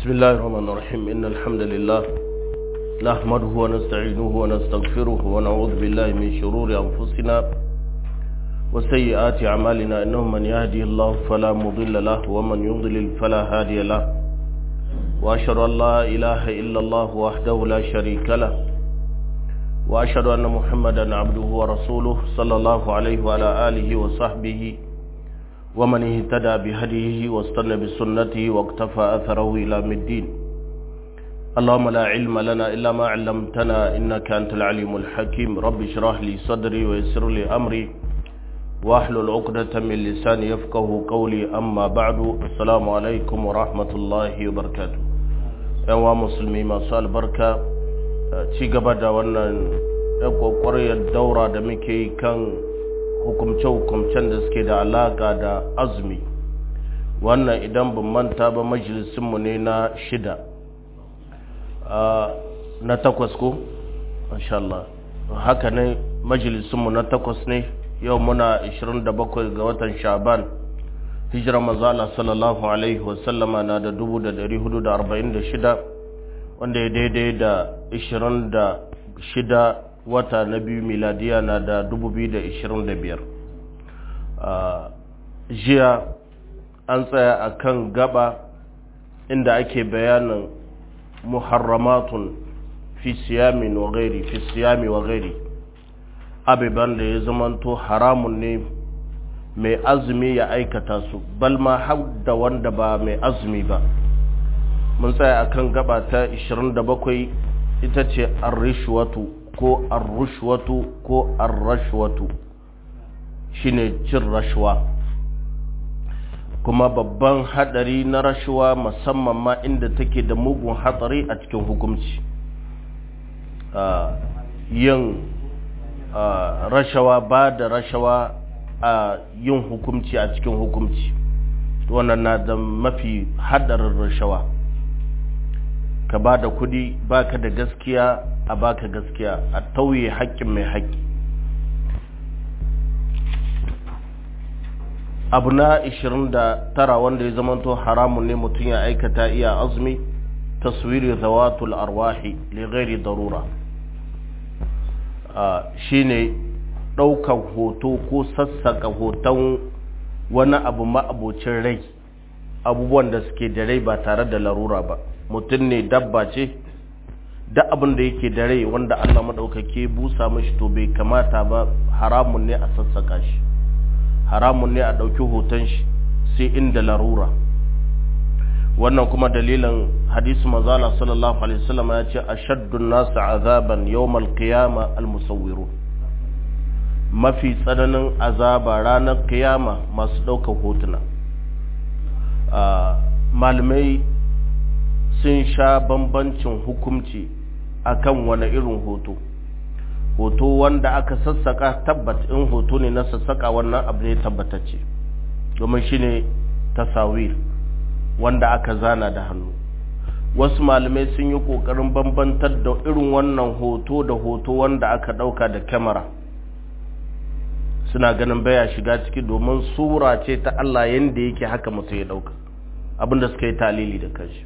بسم الله الرحمن الرحيم إن الحمد لله نحمده ونستعينه ونستغفره ونعوذ بالله من شرور أنفسنا وسيئات أعمالنا إنه من يهدي الله فلا مضل له ومن يضلل فلا هادي له وأشهد أن لا إله إلا الله وحده لا شريك له وأشهد أن محمدا عبده ورسوله صلى الله عليه وعلى آله وصحبه ومن اهتدى بهديه واستنى بسنته واقتفى أثره إلى الدين اللهم لا علم لنا إلا ما علمتنا إنك أنت العليم الحكيم رب اشرح لي صدري ويسر لي أمري واحلل عقدة من لساني يفقه قولي أما بعد السلام عليكم ورحمة الله وبركاته يا مسلمي ما سأل بركة ci gaba da wannan ƙwaƙwariyar daura da muke kan hukumce-hukumcen da suke da alaƙa da azumi wannan idan ban manta ba majalisinmu ne na shida na takwas ko? Allah haka ne majalisinmu na takwas ne yau muna 27 ga watan shaban hijirar mazala sallallahu alaihi wasallama na da 446 wanda ya daidai da 26 wata na biyu miladiya na da 2025 jiya an tsaya a kan gaba inda ake bayanin muharramatun fi siyamin wa gairi fi siyami wa gairi abiban da ya zamanto haramun ne mai azumi ya aikata su balma har da wanda ba mai azumi ba mun tsaya akan gaba ta 27 ita ce arrishwatu ko arrushwatu ko arrashwatu shine cin rashwa kuma babban hadari na rashuwa musamman ma inda take da mugun hatsari a cikin hukumci yin rashawa ba da rashawa a yin hukumci a cikin hukumci wannan na da mafi hadarin rashawa ka ba da kudi baka da gaskiya a baka gaskiya a tauye haƙƙin mai haƙƙi abu na 29 wanda ya zamanto haramun ne mutum ya aikata iya azumi taswiri zawatul arwahi li ghairi darura shine ɗaukan hoto ko sassaka hoton wani abu ma'abocin rai abubuwan da suke da rai ba tare da larura ba mutum ne dabba ce da abin da yake da rai wanda Allah maɗaukake busa mashi to bai kamata ba haramun ne a sassaka shi haramun ne a ɗauki hoton shi sai inda larura wannan kuma dalilin hadisu mazala sallallahu alaihi wasallam ya ce ashaddun nasu azaban yawmal qiyama almusawwiru mafi tsananin azaba ranar kiyama masu ɗaukar hotuna malamai sun sha bambancin hukumci akan wani irin hoto hoto wanda aka sassaka tabbat in hoto ne na sassaka wannan abu ne tabbatacce domin shine tasawir wanda aka zana da hannu wasu malamai sun yi kokarin bambantar da irin wannan hoto da hoto wanda aka dauka da kyamara suna ganin baya shiga ciki domin sura ce ta Allah yanda yake haka mutum ya dauka abinda suka yi talili da kanshi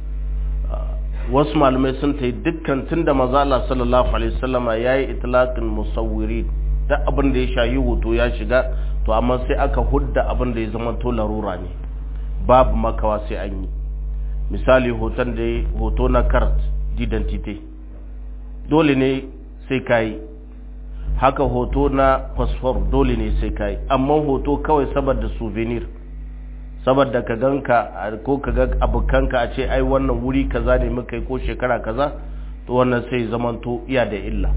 wasu malamai sun ta yi dukkan tun da maza Allah sallallahu alaihi wasallama ya yi itlaqin musawwiri da abin da ya shayi hoto ya shiga to amma sai aka hudda abin da ya zama to larura ne babu makawa sai an yi misali hoton da hoto na carte d'identité dole ne sai kai haka hoto na passport dole ne sai kai amma hoto kawai saboda souvenir saboda ka ganka ko ka ga abokanka a ce ai wannan wuri kaza ne muka yi ko shekara kaza to wannan sai zamanto iya da illa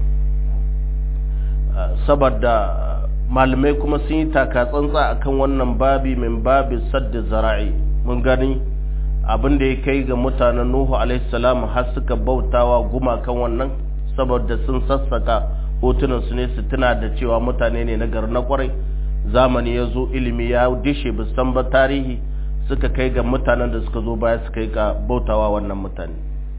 saboda malamai kuma sun yi taka tsantsa akan wannan babi min babi sadda zara'i mun gani abin da ya kai ga mutanen nuhu alaihi salam har suka bautawa gumakan wannan saboda sun sassaka hotunan su ne su tuna da cewa mutane ne na gari na kwarai zamani ya zo ilimi ya dishe san ba tarihi suka kai ga mutanen da suka zo baya suka yi ga bautawa wannan mutane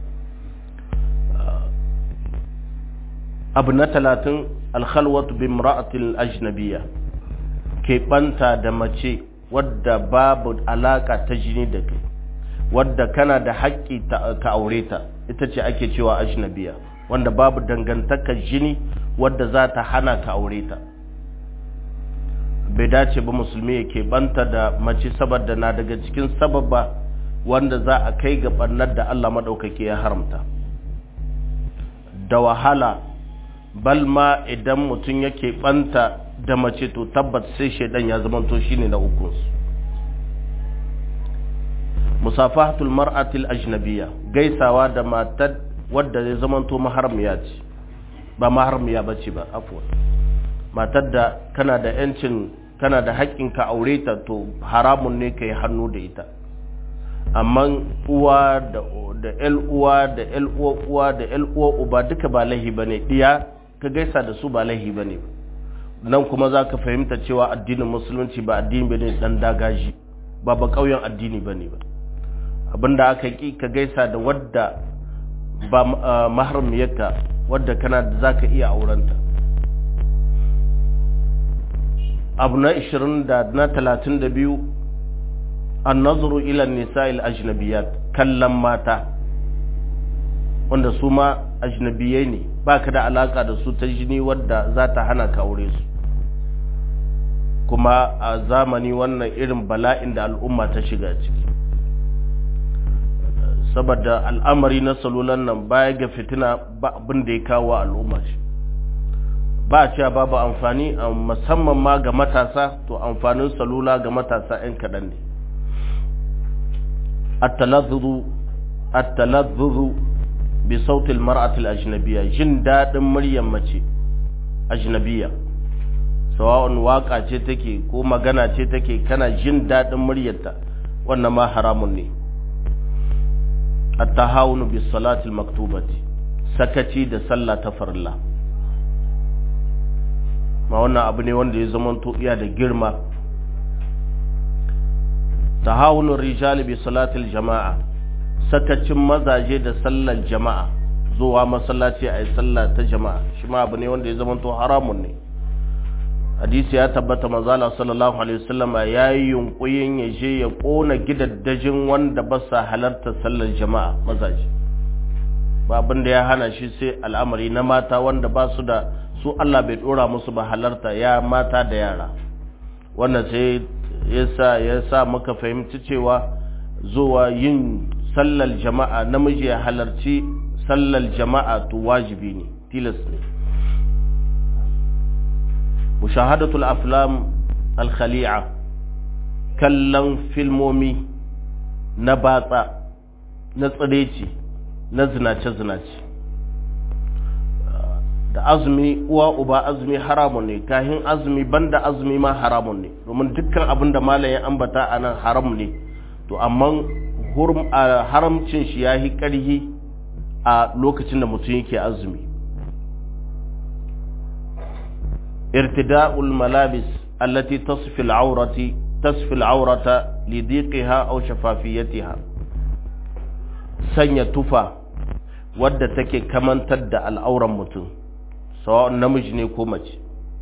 abu na talatin alkhalwatu bin ra'atil ajnabiya ke banta da mace wadda babu alaka ta jini da kai wadda kana da haƙƙi ka aure ta ita ce ake cewa ajnabiya wanda babu dangantakar jini wadda za ta hana ka aure ta bai dace ba musulmi ya keɓanta da mace saboda na daga cikin sababa wanda za a kai ga ɓannar da Allah maɗaukaki ya haramta da wahala balma idan mutum yake ɓanta da mace to tabbat sai shaidan ya zamanto shine na ukunsu musafahatul mar'atil ajnabiyya gaisawa da matar wadda ya zamanto maharmiya ce ba maharmiya bace ba afwan matar da kana da yancin kana da haƙƙin ka aure ta to haramun ne kai hannu da ita amma uwa da da ƴan uwa da ƴan uwa uwa da ƴan uwa uba duka ba lahi bane diya ka gaisa da su ba lahi bane nan kuma zaka fahimta cewa addinin musulunci ba addini bane dan dagaji ba ba kauyen addini bane ba abinda aka ki ka gaisa da wadda ba maharmiyarka wadda kana da zaka iya aurenta abu na 20 da na 32 annazuru ila nisa'il ajnabiyat kallon mata wanda su ma ajnabiyai ne baka da alaka da su ta jini wadda za ta hana ka aure su kuma a zamani wannan irin bala'in da al'umma ta shiga ciki saboda al'amari na salulan nan baya ga fitina ba abin da ya kawo al'umma shi ba a cewa babu amfani musamman ma ga matasa to amfanin salula ga matasa 'yan kaɗan ne at-talazzuru bi sautil mar'atil ajnabiyya jin daɗin muryar mace ajnabiyya sawa'un waka ce take ko magana ce take kana jin daɗin muryarta wannan ma haramun ne at-tahawunu bis salati al-maktubati sakaci da sallah ta farilla ma wannan abu ne wanda ya zamanto iya da girma tahawunur rijali bi salati al-jama'a sakacin mazaje da sallar jama'a zuwa masallaci a yi sallah ta jama'a shi ma abu ne wanda ya zamanto haramun ne hadisi ya tabbata manzala sallallahu alaihi wasallam ya yi yunkuyin ya je ya kona gidaddajin wanda ba sa halarta sallar jama'a mazaje ba abin da ya hana shi sai al'amari na mata wanda ba su da su Allah bai dora musu ba halarta ya mata da yara wannan sai yasa yasa muka fahimci cewa zuwa yin sallar jama'a namiji ya halarci sallar jama'a to wajibi ne tilas ne mushahadatul aflam al-khali'a kallon filmomi na batsa na tsireci na zinace-zinace da azumi uwa uba azumi haramun ne kahin azumi banda azumi ma haramun ne domin dukkan abin da malayin ambata a nan haram ne to amma haramcin shi ya yi ƙarhi a lokacin da mutum yake azumi irtida'ul malabis allati tasfi al'aurati tasfi al'aurata lidiqiha aw shafafiyatiha sanya tufa wadda take kamantar da al'auran mutum sawa'un namiji ne ko mace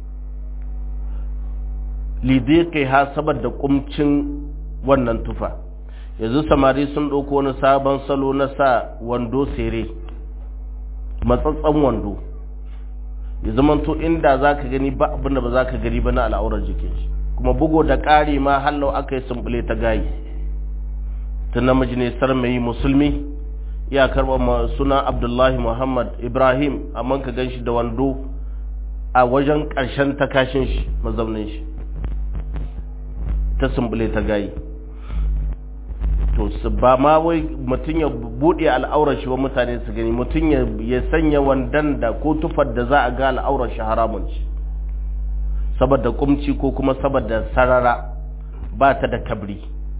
lidiqiha saboda kumcin wannan tufa yanzu samari sun ɗauko wani sabon salo na sa wando sere matsatsan wando ya zamanto inda za ka gani ba abin da ba za ka gani ba na al'aurar jikin shi kuma bugo da ƙari ma hallau aka yi sumbule ta gayi ta namiji ne sarmayi musulmi ya karɓa suna abdullahi muhammad ibrahim amma ka gan shi da wando a wajen ƙarshen takashin shi mazaunin shi ta sumbule ta gayi to ba ma wai mutum ya buɗe al'aurar shi wa mutane su gani mutum ya sanya wandan da ko tufar da za a ga al'aurar shi haramun ci saboda kumci ko kuma saboda sarara ba ta da kabri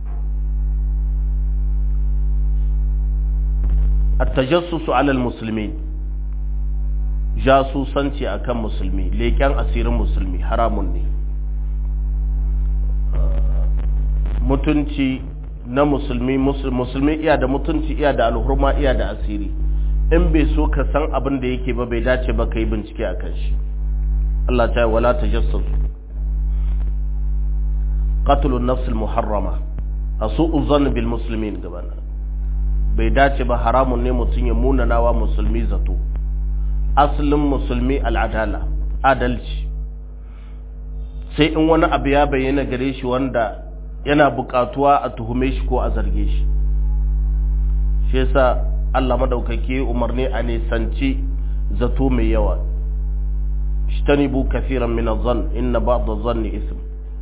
at-tajassusu 'ala al-muslimin jasusanci akan musulmi leƙen asirin musulmi haramun ne mutunci na musulmi musulmi iya da mutunci iya da alhurma iya da asiri in bai so ka san abin da yake ba bai dace ba ka yi bincike a kan shi Allah ta yi wala ta jassas qatlun nafs muharrama a su'u zan bil muslimin gabana bai dace ba haramun ne mutum ya munanawa musulmi zato asalin musulmi al'adala adalci sai in wani abu ya bayyana gare shi wanda yana bukatuwa a tuhume shi ko a zarge shi shi yasa Allah madaukake umarni a nisanci zato mai yawa ishtanibu kafiran min adh-dhann inna ba'd adh-dhanni ism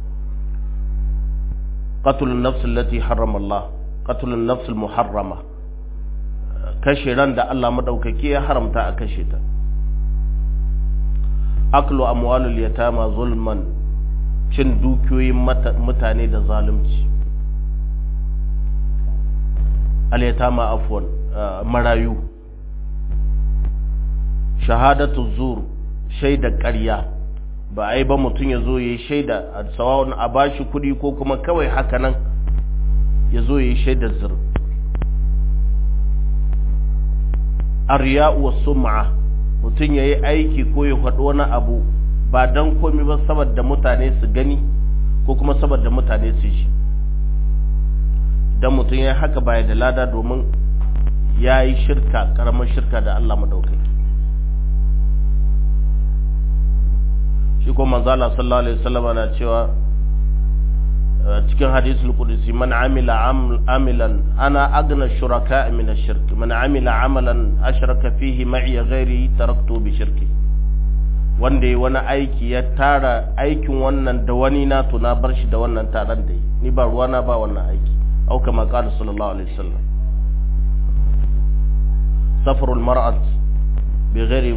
qatl an-nafs allati harrama Allah qatl an-nafs al-muharrama kashe ran da Allah madaukake ya haramta a kashe ta aklu amwalul yatama zulman cin dukiyoyin mutane da zalunci al-yatama afwan marayu shahadatu zur shaida ƙarya ba a yi ba mutum ya zo ya yi shaida a tsawon a bashi kuɗi ko kuma kawai haka nan ya zo ya yi shaidar zur ariya'u wa sum'a mutum ya yi aiki ko ya faɗi wani abu ba don komi ba saboda mutane su gani ko kuma saboda mutane su shi idan mutum ya yi haka baya da lada domin ya yi shirka ƙaramar shirka da Allah maɗaukaki shi ko manzala sallallahu alaihi wasallam na cewa cikin hadisul qudsi man amila amilan ana agna shuraka min ash-shirk man amila amalan ashraka fihi ma'i ghairi taraktu bi shirki wanda yi wani aiki ya tara aikin wannan da wani na to na bar shi da wannan taron da yi ni ba ruwa na ba wannan aiki au kama qala sallallahu alaihi wasallam safarul mar'at bi ghairi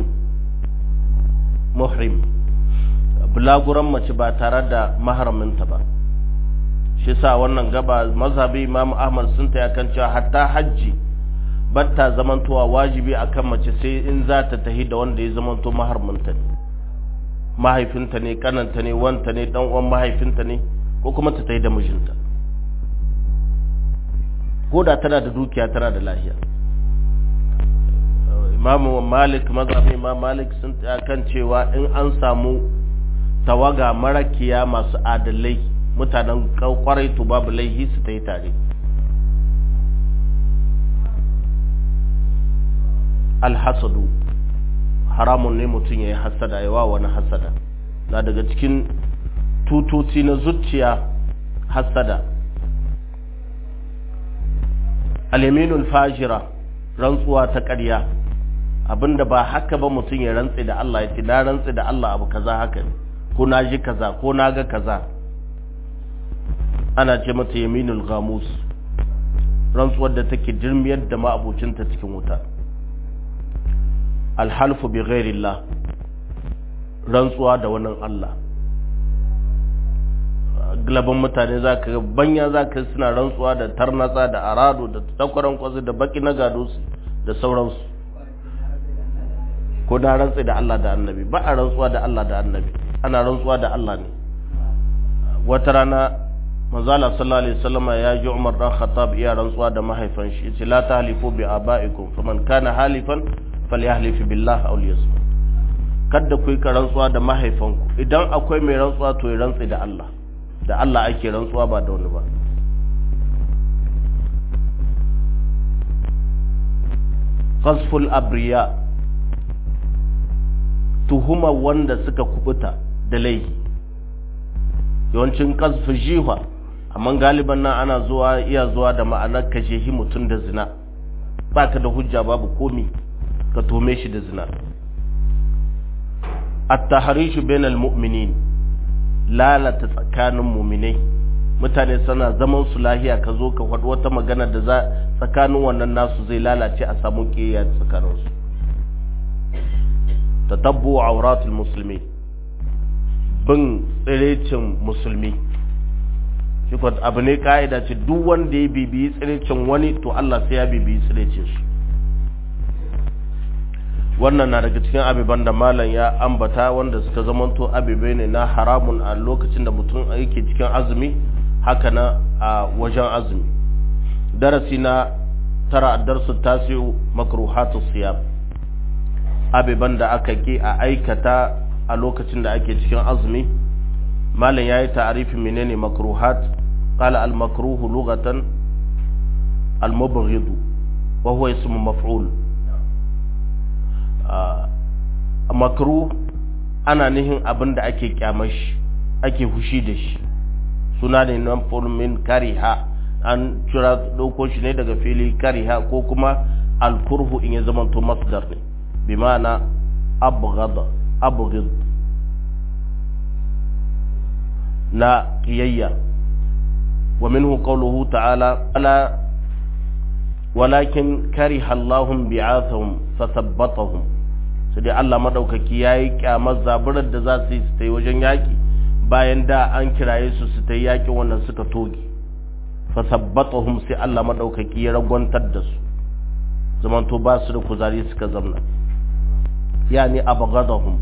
muhrim bulaguran mace ba tare da maharaminta ba shi sa wannan gaba mazhabi imam ahmad sun ta kan cewa hatta hajji batta zamantowa wajibi akan mace sai in za ta tahi da wanda ya zamanto maharaminta ne mahaifinta ne kananta ne wanta ne dan uwan mahaifinta ne ko kuma ta tahi da mijinta ko da tana da dukiya tana da lahiya imamu malik mazhabin imam malik sun ta kan cewa in an samu tawaga marakiya masu adalai mutanen kwarai to babu laihi su ta yi tare alhasadu haramun ne mutum ya yi hasada ya wa wani hasada na daga cikin tutoci na zuciya hasada aliminul fajira rantsuwa ta ƙarya abinda ba haka ba mutum ya rantse da Allah ya ce na rantse da Allah abu kaza haka ne ko na ji kaza ko na ga kaza ana ce mata yaminul gamus rantsuwar da take jirmiyar da ma'abucinta cikin wuta alhalfu bi ghairillah rantsuwa da wannan Allah glaban mutane za ka banya za ka suna rantsuwa da tarnatsa da arado da takwaran kwazi da baki na gado da sauransu ko da rantsi da Allah da annabi ba a rantsuwa da Allah da annabi ana rantsuwa da Allah ne wata rana manzala sallallahu alaihi wasallam ya ji Umar dan Khattab iya rantsuwa da mahaifan shi yace la tahlifu bi abaikum faman kana halifan falyahlif billah aw liyasmut kada ku yi rantsuwa da mahaifanku idan akwai mai rantsuwa to ya rantsi da Allah da Allah ake rantsuwa ba da wani ba qasful abriya tuhuma wanda suka kubuta da laifi yawancin qasfu jiha amma galiban nan ana zuwa iya zuwa da ma'anar kashe mutum da zina baka da hujja babu komi ka tome shi da zina at-tahrishu bainal mu'minin lalata tsakanin mu'minai mutane suna zaman su lahiya ka zo ka faɗi wata magana da za tsakanin wannan nasu zai lalace a samu kiyaya tsakanin su tatabbu auratul muslimi bin tsirecin musulmi shi abu ne ka'ida ce duk wanda ya bibiyi tsirecin wani to Allah sai ya bibiyi tsirecin shi wannan na daga cikin abiban da malam ya ambata wanda suka zamanto abibai ne na haramun a lokacin da mutum yake cikin azumi haka na a wajen azumi darasi na tara darsu tasiu makruhatu siyam abiban da aka ki a aikata a lokacin da ake cikin azumi malam yayi ta'arifin menene makruhat qala al makruhu lughatan al mubghid wa huwa ismu maf'ul makruh ana nihin abin da ake kyamashi ake hushi da shi suna ne nan min kariha an kira dauko shi ne daga fili kariha ko kuma alkurhu in ya zama to masdar ne bi ma'ana abghad abghid na qiyayya wa minhu qawluhu ta'ala ala walakin kariha Allahum bi'athahum fathabbatahum sai dai Allah madaukaki yayi kyamar zaburar da za su yi su ta yi wajen yaki bayan da an kiraye su su ta yi yakin wannan suka toge fasabbatahum sai Allah madaukaki ya ragwantar da su zamanto ba su da kuzari suka zamna yani abghadahum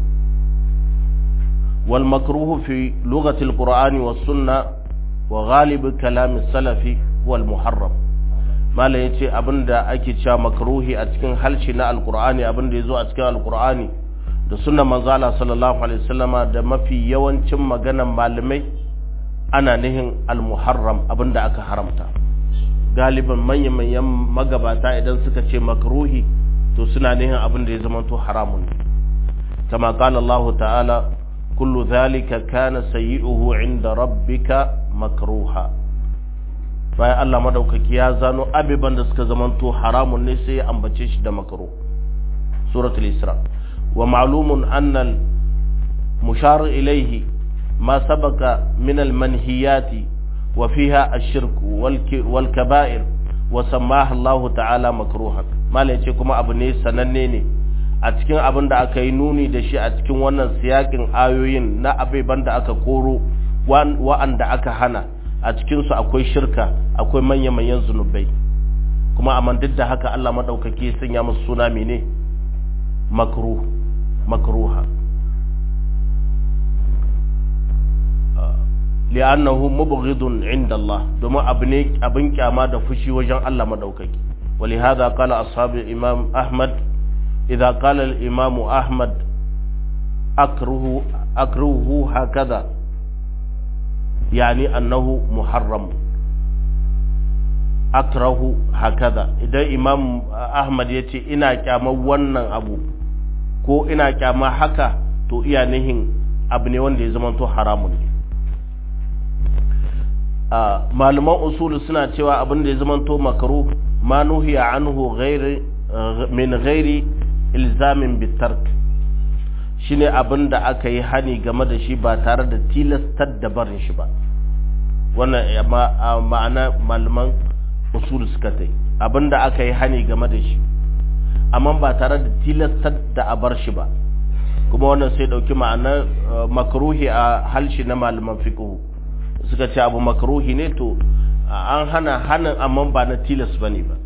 wal makruhu fi lughati al qur'ani was sunna wa ghalib kalam as salafi huwa al muharram malam yace abinda ake cewa makruhi a cikin halshi na alqur'ani abinda yazo a cikin alqur'ani da sunnan manzo Allah sallallahu alaihi wasallama da mafi yawancin maganan malamai ana nihin al-muharram abinda aka haramta galiban manyan manyan magabata idan suka ce makruhi to suna nihin abinda ya zama to haramun kama qala Allah ta'ala kullu dhalika kana sayyi'uhu 'inda rabbika makruha bayan Allah madaukaki ya zano abiban da suka zama to haramun ne sai ya ambace shi da makruh suratul isra wa ma'lumun anna al-mushar ilayhi ما سبق من المنهيات وفيها الشرك والكبائر وسماها الله تعالى مكروها ما لaice kuma abu ne sananne ne a cikin abin da aka yi nuni da shi a cikin wannan siyakin ayoyin na abeban da aka koro wa'anda aka hana a cikinsu akwai shirka akwai manya-manyan zunubai kuma amma duk da haka Allah maɗaukaki sun ya musu suna mene makruh makruha li'annahu mubghidun 'inda Allah domin abu ne abin kyama da fushi wajen Allah madaukaki ولهذا قال أصحاب الإمام أحمد إذا قال الإمام أحمد أكره أكرهه هكذا يعني أنه محرم أكره هكذا إذا إمام أحمد يتي إنا كاما ونن أبو ko ina kyama haka to iya nihin abu ne wanda ya zama to haramun ne malaman usulu suna cewa abin da ya zamanto makaru ma nuhiya anhu ghairi min ghairi ilzamin bitark shine abin da aka yi hani game da shi ba tare da tilastar da barin shi ba wannan ma'ana malaman usulu suka tai abin da aka yi hani game da shi amma ba tare da tilastar da a bar shi ba kuma wannan sai dauki ma'anar makruhi a halshi na malaman fiqh suka ce abu makruhi ne to an hana hanin amma ba na tilas bane ba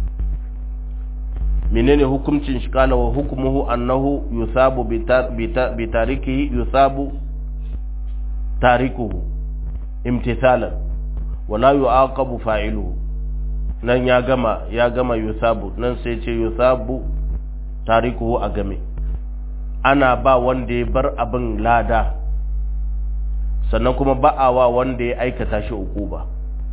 menene hukuncin shi kala wa hukumuhu annahu yusabu bi tarikihi yusabu tarikuhu imtithalan wala yu'aqabu fa'iluhu nan ya gama ya gama yusabu nan sai ce yusabu tarikuhu a game ana ba wanda ya bar abin lada sannan kuma ba'awa wanda ya aikata shi uquba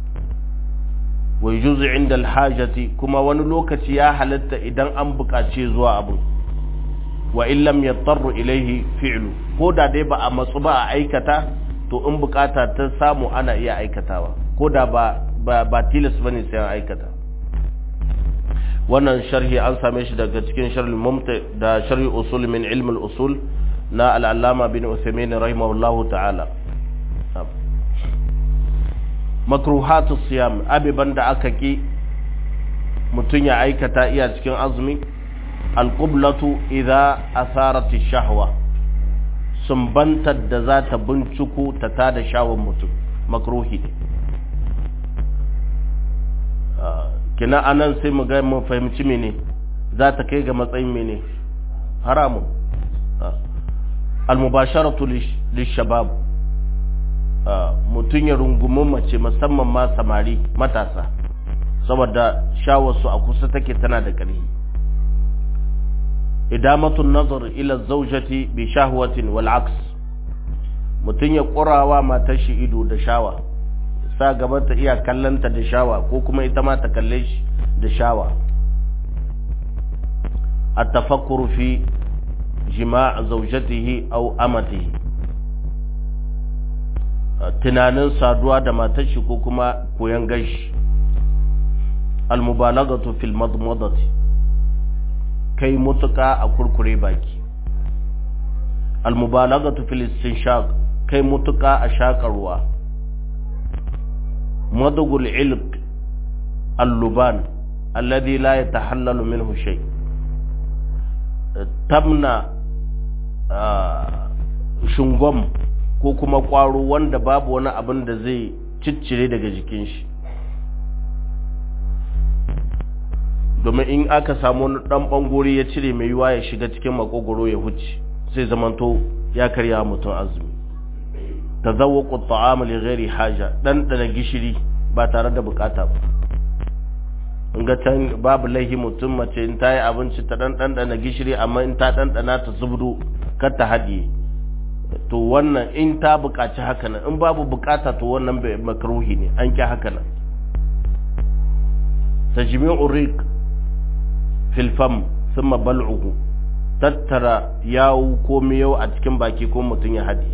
wa yujuzu inda alhajati kuma wani lokaci ya halatta idan an buƙace zuwa abu wa in lam yattaru ilaihi fi'lu ko da dai ba a matsu ba a aikata to in bukata ta samu ana iya aikatawa ko da ba ba, ba tilas bane sai an aikata wannan sharhi an same shi daga cikin sharhi mumta da sharhi usul min ilm al-usul na al-allama bin Uthaymeen rahimahullahu ta'ala makruhatu siyam abiban da aka ki mutum ya aikata iya cikin azumi alqublatu idza asarat ash-shahwa sumbantar da za ta binciko ta tada shawon mutum makruhi kina anan sai mu ga mu fahimci mene za ta kai ga matsayin mene haramun al-mubasharatu lish-shabab mutum ya rungumi mace musamman ma samari matasa saboda shawarsu a kusa take tana da ƙarfi idamatun nazar ila zaujati bi shahwatin wal aks mutum ya ƙurawa matar shi ido da shawa sa gaban ta iya kallanta da shawa ko kuma ita ma ta kalle shi da shawa التفكر في جماع زوجته أو أمته tunanin saduwa da matar shi ko kuma koyan gashi almubalagatu fil madmadati kai mutuka a kurkure baki almubalagatu fil istinshaq kai mutuka a shakarwa madugul ilq alluban alladhi la yatahallalu minhu shay tamna shungom ko kuma kwaro wanda babu wani abin da zai ciccire daga jikin shi domin in aka samu wani dan bangore ya cire mai yiwa ya shiga cikin makogoro ya huce sai zamanto ya karya mutum azumi tazawwaqu at-ta'am li ghairi haja dan dana gishiri ba tare da bukata ba in ga can babu laihi mutum mace in ta yi abinci ta dan dana gishiri amma in ta dana ta zubdo kar ta haɗiye to wannan in ta buƙaci haka nan in babu buƙata to wannan bai makruhi ne an ki haka nan tajmi'u riq fil fam thumma bal'uhu tattara yawu ko miyau a cikin baki ko mutum ya haɗiye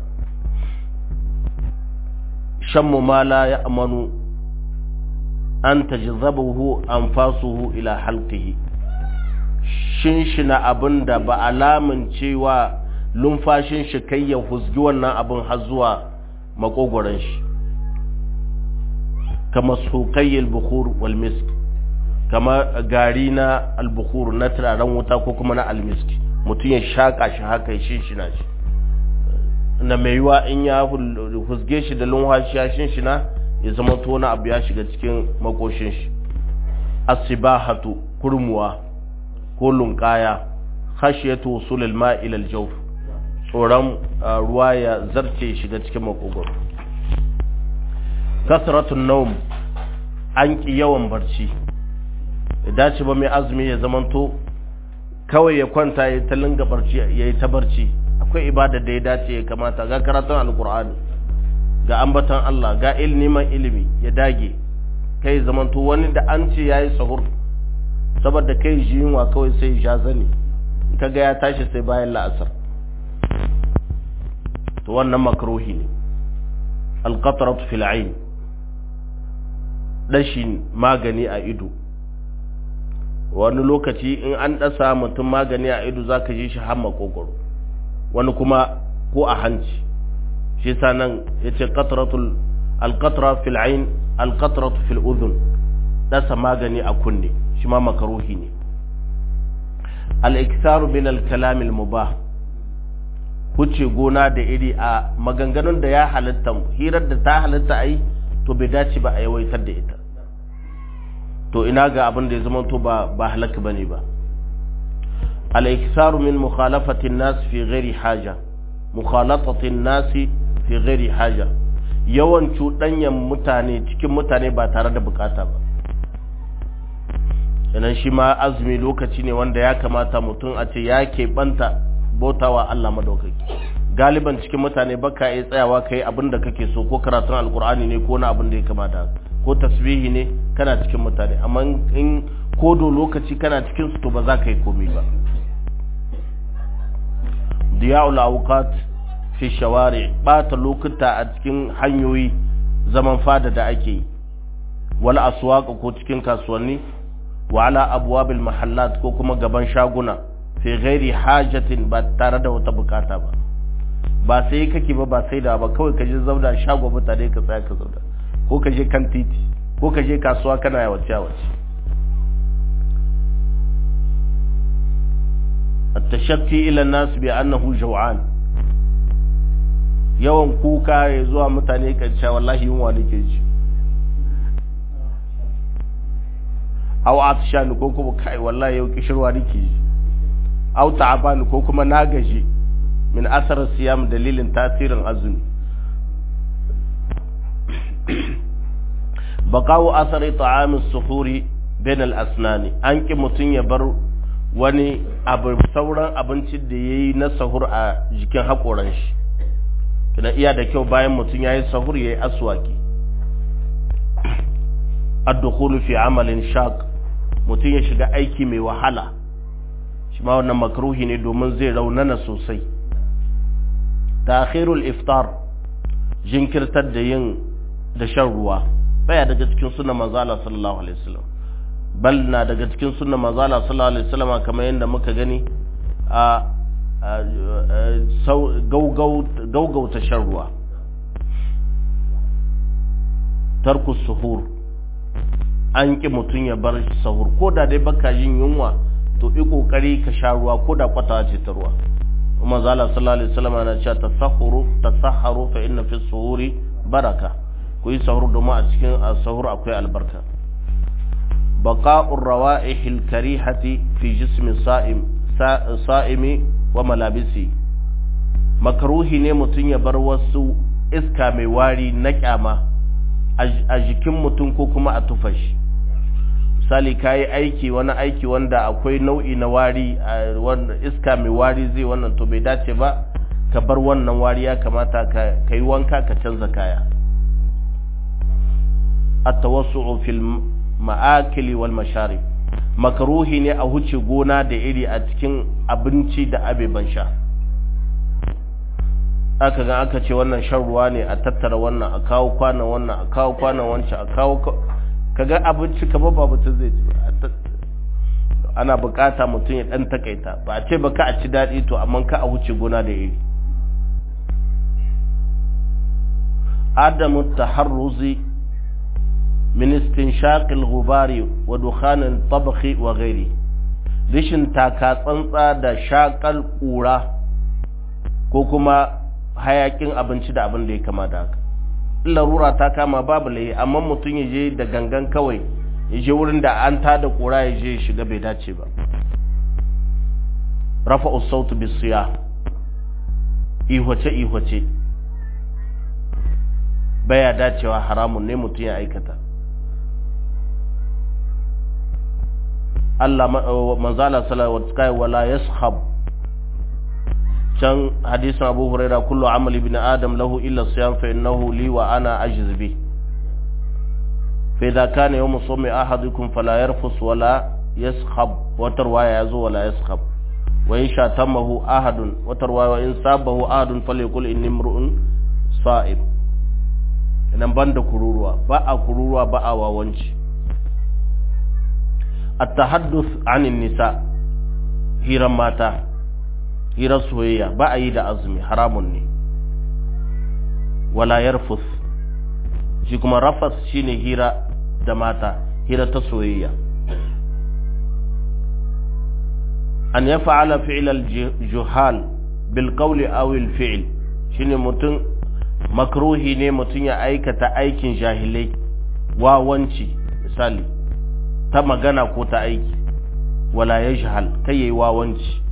shammu ma la ya'manu an tajzabuhu anfasuhu ila halqihi shinshina abinda ba alamun cewa lumfashin shi kai ya husgi wannan abin har zuwa makogoron shi kama sukayyar bukhur wal misk kama gari na albukhur na turaren wuta ko kuma na almisk mutum ya shaka shi haka shi shi na shi na mai yiwa in ya husge shi da lumfashi ya shin shi na ya zama tona abu ya shiga cikin makoshin shi asibahatu kurmuwa ko lunkaya khashiyatu usulil ma'i ila al-jawf tsoron ruwa ya zarce shiga cikin makogoro kasratun naum an ki yawan barci da dace ba mai azumi ya zamanto kawai ya kwanta ya ta linga barci ya yi ta barci akwai ibada da ya dace ya kamata ga karatun alkur'ani ga ambatan Allah ga neman ilimi ya dage kai zamanto wani da an ce yayi sahur saboda kai ji yunwa kawai sai ya zane kaga ya tashi sai bayan la'asar to wannan makruhi ne alqatratu fil ayn dashin magani a ido wani lokaci in an dasa mutum magani a ido zaka ji shi har makogoro wani kuma ko a hanci shi yasa nan yace qatratul alqatra fil ayn alqatratu fil udhun dasa magani a kunne shi ma makruhi ne al-iktharu min al-kalam al-mubah huce gona da iri a maganganun da ya halitta hirar da ta halitta ai to bai dace ba a yawaitar da ita to ina ga abin da ya zama to ba ba halaka bane ba al-iksaru min mukhalafati an-nas fi ghairi haja mukhalatati an-nas fi ghairi haja yawan cuɗanyan mutane cikin mutane ba tare da bukata ba sannan shi ma azumi lokaci ne wanda ya kamata mutum a ce ya keɓanta bautawa Allah madaukaki galiban cikin mutane baka iya tsayawa kai abin da kake so ko karatun alkur'ani ne ko na abin da ya kamata ko tasbihi ne kana cikin mutane amma in kodo lokaci kana cikin su to ba za ka yi komai ba diya'ul awqat fi shawari bata lokuta a cikin hanyoyi zaman fada da ake yi wal aswaq ko cikin kasuwanni wa ala abwabil mahallat ko kuma gaban shaguna fi ghairi hajatin ba tare da wata bukata ba ba sai kake ba ba sai da ba kawai ka je zauna shago mutane ka tsaya ka zauna ko ka je kan titi ko ka je kasuwa kana yawace yawace التشكي إلى الناس بأنه جوعان yawan kuka ya zuwa mutane kan cewa wallahi yunwa nake ji aw atshan ko kuma kai wallahi yau kishirwa nake ji aw ta'aban ko kuma na gaji min asar siyam dalilin tasirin azumi baqawu asari ta'am as-suhuri bain al-asnani an ki mutun ya bar wani abu sauran abincin da yayi na sahur a jikin hakoran shi kina iya da kyau bayan mutun yayi sahur yayi aswaki ad-dukhulu fi amalin shaq mutun ya shiga aiki mai wahala shi ma wannan makruhi ne domin zai raunana sosai ta'khirul iftar jinkirtar da yin da shan ruwa baya daga cikin sunnar manzo Allah sallallahu alaihi wasallam bal na daga cikin sunnar manzo Allah sallallahu alaihi wasallam kamar yadda muka gani a gaugauta shan ruwa tarku suhur an ƙi mutum ya bar sahur ko da dai baka yin yunwa to yi ƙoƙari ka sha ruwa ko da kwata ce ta ruwa kuma zala sallallahu alaihi wasallam yana cewa tasahuru tasaharu fa inna fi suhuri baraka ku yi sahur domin a cikin sahur akwai albarka baqa'ur rawa'ihil karihati fi jismi sa'im sa'imi wa malabisi makruhi ne mutum ya bar wasu iska mai wari na kyama a jikin mutum ko kuma a tufashi misali ka yi aiki wani aiki wanda akwai nau'i na wari wanda iska mai wari zai wannan to bai dace ba ka bar wannan wari ya kamata ka yi wanka ka canza kaya at-tawassu'u fil ma'akili wal masharib makaruhi ne a huce gona da iri a cikin abinci da abeban sha aka ga aka ce wannan shan ruwa ne a tattara wannan a kawo kwanan wannan a kawo kwanan wancan a kawo kaga abinci kama ba mutum zai ci ana bukata mutum ya dan takaita ba a ce ba ka a ci daɗi to amma ka a huce gona da iri adamu taharruzi min istinshaqil ghubari wa dukhanin tabakhi wa ghairi rishin taka tsantsa da shakal kura ko kuma hayakin abinci da abin da ya kama da haka larura ta kama babu layi amma mutum ya je da gangan kawai ya je wurin da an tada kura ya je shiga bai dace ba rafa usautu bisiya ihwace ihwace baya dacewa haramun ne mutum ya aikata Allah manzala sallallahu alaihi wala yashab can hadisin Abu Huraira kullu amali ibn Adam lahu illa siyam fa innahu li wa ana ajiz bi fa idha kana yawm sawmi ahadukum fala yarfus wala yaskhab wa tarwaya yazo wala yaskhab wa in shatamahu ahadun wa tarwaya in sabahu ahadun falyakul inni imru'un sa'ib idan banda kururuwa ba a kururuwa ba a wawanci التحدث عن النساء hiran mata hirar soyayya ba a yi da azumi haramun ne wala yarfus shi kuma rafas shine hira da mata hira ta soyayya an ya fa'ala fi'ilal juhal bil qawli aw al fi'l shine mutum makruhi ne mutum ya aikata aikin jahilai wawanci misali ta magana ko ta aiki wala ya shahal kai yayi wawanci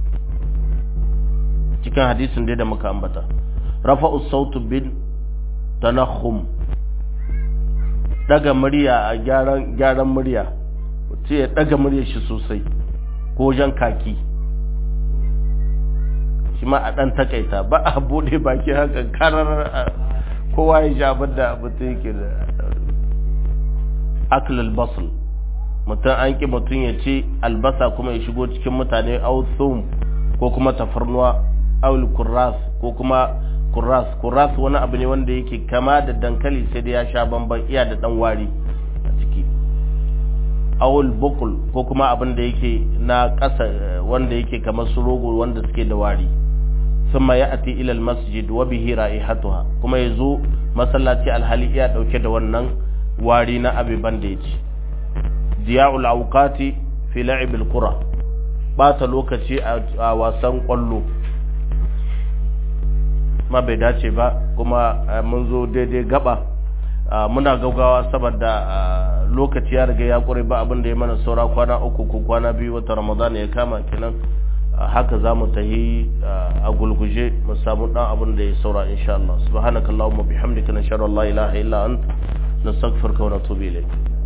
cikin hadisin dai da muka ambata rafa'u sautu bin tanakhum daga murya a gyaran gyaran murya mutum ya daga murya shi sosai ko jan kaki shi ma a dan takaita ba a bude baki haka karar kowa ya sha da mutum yake da aklul basl mutum an ƙi mutum ya ce albasa kuma ya shigo cikin mutane authum ko kuma tafarnuwa aul kurras ko kuma kurras kurras wani abu ne wanda yake kama da dankali sai da ya sha bamban iya da dan wari a ciki aul bukul ko kuma abin da yake na ƙasa wanda yake kamar su rogo wanda suke da wari summa ya'ti ila masjid wa bihi ra'ihatuha kuma yazo masallaci alhali iya dauke da wannan wari na abiban da yake diya'ul awqati fi la'ib al-qura bata lokaci a wasan kwallo ma bai dace ba kuma mun zo daidai gaba muna gaugawa saboda lokaci ya riga ya kure ba abin da ya mana saura kwana uku ko kwana biyu wata ramadan ya kama kenan haka za mu tahi a gulguje mu samu dan abin da ya saura insha Allah subhanakallahumma bihamdika nashhadu an la ilaha illa anta nastaghfiruka wa natubu ilayk